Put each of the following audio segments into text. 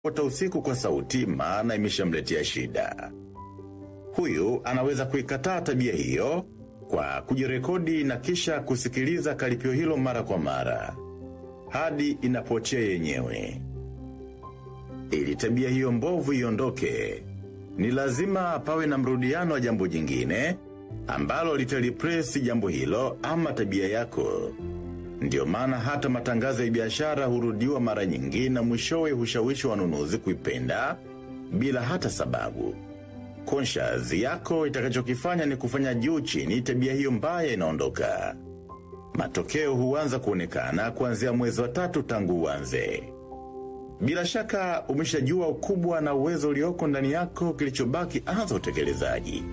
ota usiku kwa sauti maana imeshamletea shida. Huyu anaweza kuikataa tabia hiyo kwa kujirekodi na kisha kusikiliza karipio hilo mara kwa mara hadi inapochea yenyewe. Ili tabia hiyo mbovu iondoke, ni lazima pawe na mrudiano wa jambo jingine ambalo litalipresi jambo hilo ama tabia yako. Ndiyo maana hata matangazo ya biashara hurudiwa mara nyingi na mwishowe hushawishi wanunuzi kuipenda bila hata sababu. Conscious yako itakachokifanya ni kufanya juu chini tabia hiyo mbaya inaondoka. Matokeo huanza kuonekana kuanzia mwezi wa tatu tangu uanze. Bila shaka umeshajua ukubwa na uwezo ulioko ndani yako kilichobaki anza utekelezaji.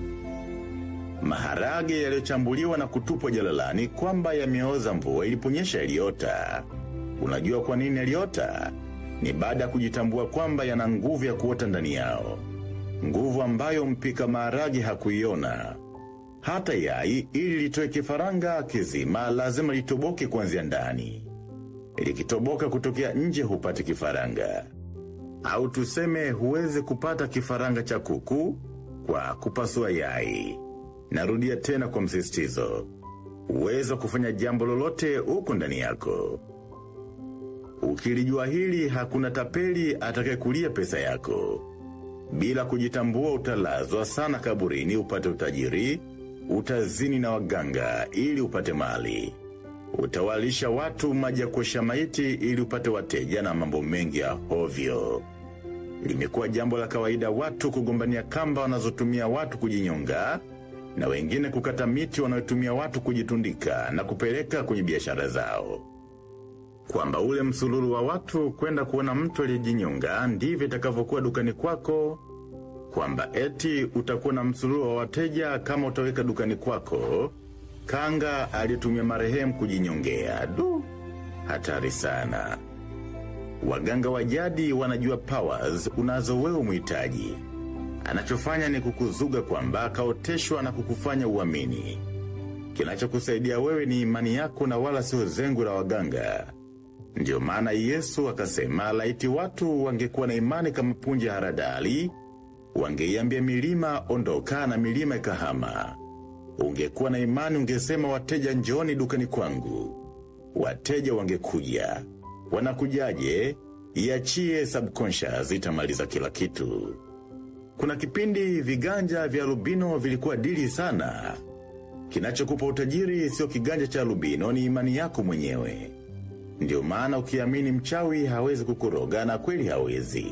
Maharage yaliyochambuliwa na kutupwa jalalani kwamba yameoza mvua iliponyesha yaliota. Unajua kwa nini yaliota? Ni baada ya kujitambua kwamba yana nguvu ya kuota ndani yao. Nguvu ambayo mpika maharage hakuiona. Hata yai ili litoe kifaranga kizima lazima litoboke kuanzia ndani. Likitoboka kutokea nje hupati kifaranga. Au tuseme huwezi kupata kifaranga cha kuku kwa kupasua yai. Narudia tena kwa msisitizo. Uwezo kufanya jambo lolote huko ndani yako. Ukilijua hili hakuna tapeli atakayekulia pesa yako. Bila kujitambua utalazwa sana kaburini upate utajiri, utazini na waganga ili upate mali. Utawalisha watu maji ya kuosha maiti ili upate wateja na mambo mengi ya hovyo. Limekuwa jambo la kawaida watu kugombania kamba wanazotumia watu kujinyonga na wengine kukata miti wanayotumia watu kujitundika na kupeleka kwenye biashara zao. Kwamba ule msululu wa watu kwenda kuona mtu aliyejinyonga ndivyo itakavyokuwa dukani kwako, kwamba eti utakuwa na msululu wa wateja kama utaweka dukani kwako, kanga aliyetumia marehemu kujinyongea. Du, hatari sana. Waganga wa jadi wanajua powers unazo wewe muhitaji. Anachofanya ni kukuzuga kwamba akaoteshwa na kukufanya uamini. Kinachokusaidia wewe ni imani yako na wala sio zengu la waganga. Ndiyo maana Yesu akasema laiti watu wangekuwa na imani kama punje ya haradali, wangeiambia milima ondoka na milima ikahama. Ungekuwa na imani ungesema wateja njoni dukani kwangu. Wateja wangekuja. Wanakujaje? Iachie subconscious itamaliza kila kitu. Kuna kipindi viganja vya lubino vilikuwa dili sana. Kinachokupa utajiri sio kiganja cha lubino ni imani yako mwenyewe. Ndio maana ukiamini mchawi hawezi kukuroga na kweli hawezi.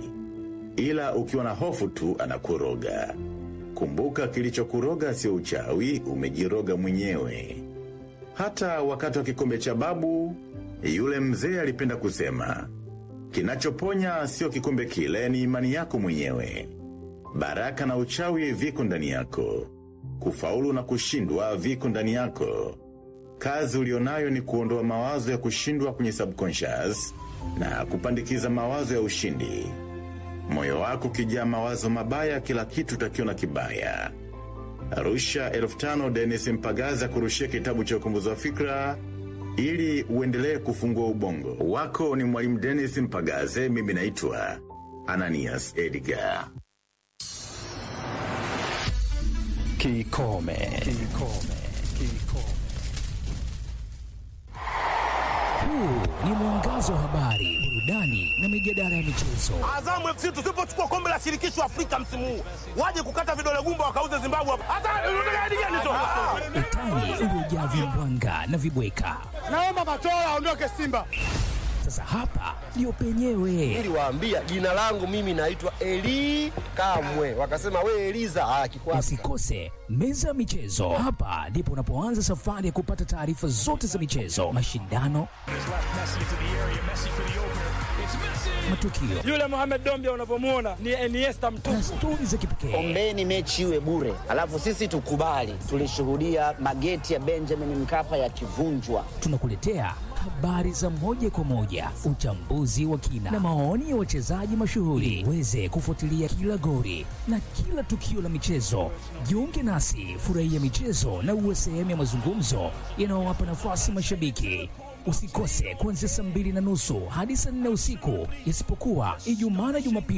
Ila ukiwa na hofu tu anakuroga. Kumbuka kilichokuroga sio uchawi, umejiroga mwenyewe. Hata wakati wa kikombe cha babu, yule mzee alipenda kusema, kinachoponya sio kikombe kile ni imani yako mwenyewe. Baraka na uchawi viko ndani yako. Kufaulu na kushindwa viko ndani yako. Kazi ulionayo ni kuondoa mawazo ya kushindwa kwenye subconscious na kupandikiza mawazo ya ushindi. Moyo wako kijaa mawazo mabaya kila kitu takiona kibaya. Arusha elfu tano Dennis Mpagaza kurushia kitabu cha ukumbuzi wa fikra ili uendelee kufungua ubongo. Wako ni mwalimu Dennis Mpagaze, mimi naitwa Ananias Edgar. Kikome. Kikome. Kikome. Huu ni mwangazo wa habari, burudani na mijadala ya michezo. Azamu FC tusipochukua kombe la shirikisho Afrika msimu huu, waje kukata vidole gumba wakauze Zimbabwe hapa. Hata unataka hadi gani tu? Utani uliojaa vimbwanga na vibweka. Naomba Matola aondoke Simba. Sasa hapa ndio penyewe. niliwaambia jina langu mimi naitwa Eli Kamwe, wakasema we Eliza ah, kikwasi Usikose meza ya michezo. Hapa ndipo unapoanza safari ya kupata taarifa zote za michezo, mashindano, matukio Yule Mohamed Dombia unavyomuona ni Iniesta na mtupu. stori za kipekee. ombeni mechi iwe bure, alafu sisi tukubali. Tulishuhudia mageti ya Benjamin Mkapa yakivunjwa. Tunakuletea habari za moja kwa moja, uchambuzi wa kina na maoni ya wachezaji mashuhuri, uweze kufuatilia kila gori na kila tukio la michezo. Jiunge nasi, furahia michezo na uwe sehemu ya mazungumzo yanayowapa nafasi mashabiki. Usikose kuanzia saa mbili na nusu hadi saa nne usiku, isipokuwa Ijumaa na Jumapili.